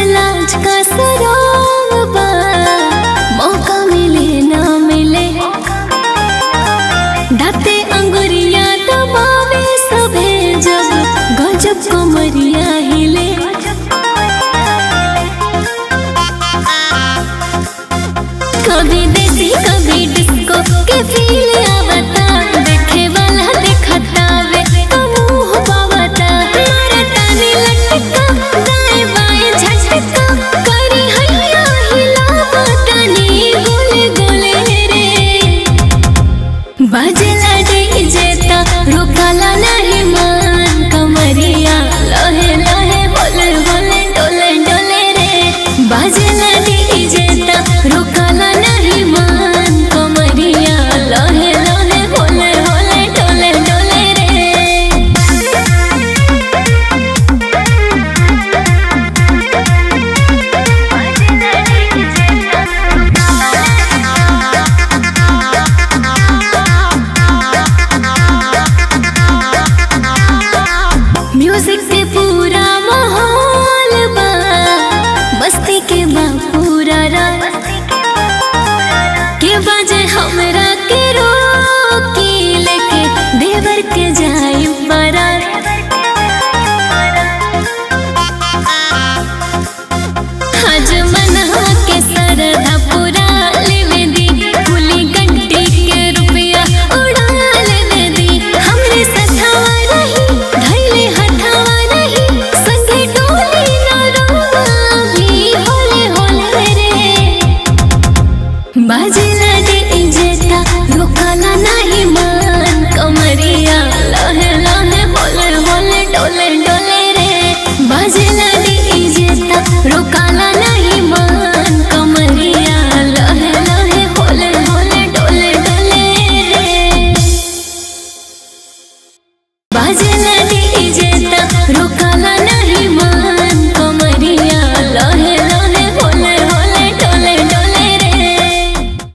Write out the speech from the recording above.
लाज का सराम बा मौका मिले ना मिले दाते अंगुरिया दबावे सभे जब गजब कमरिया हिले कभी देसी कभी डिस्को के फील आवता देखे वाला देखता वे तो मुंह पावता मारे ताने लटका दाएं बाएं झटका करी हैया हिलावता नी गोले गोले रे बाजला डीजे ता रुकला नहीं मान कमरिया लहे लहे बोले बोले डोले डोले रे बाजला डीजे ता रुकला नहीं मान कमरिया लहे लहे बोले बोले डोले डोले रे म्यूजिक से पूरा माहौल बा मस्ती के बा पूरा रात के बजे हमरा के रोकी लेके देवर के जाई बारात आज मनहा के सरधा पूरा लेवे दी कुली गंटी के रुपया उड़ा लेवे दी हमरे सथवा रही धैले हथवा रही संगे डोली न रोवा भी होले होले रे बाजला डीजे ता रुकला नहीं मान कमरिया लहे लहे होले होले डोले डोले रे बाजला डीजे ता रुकला नहीं मान कमरिया लहे लहे होले होले डोले डोले रे बाजला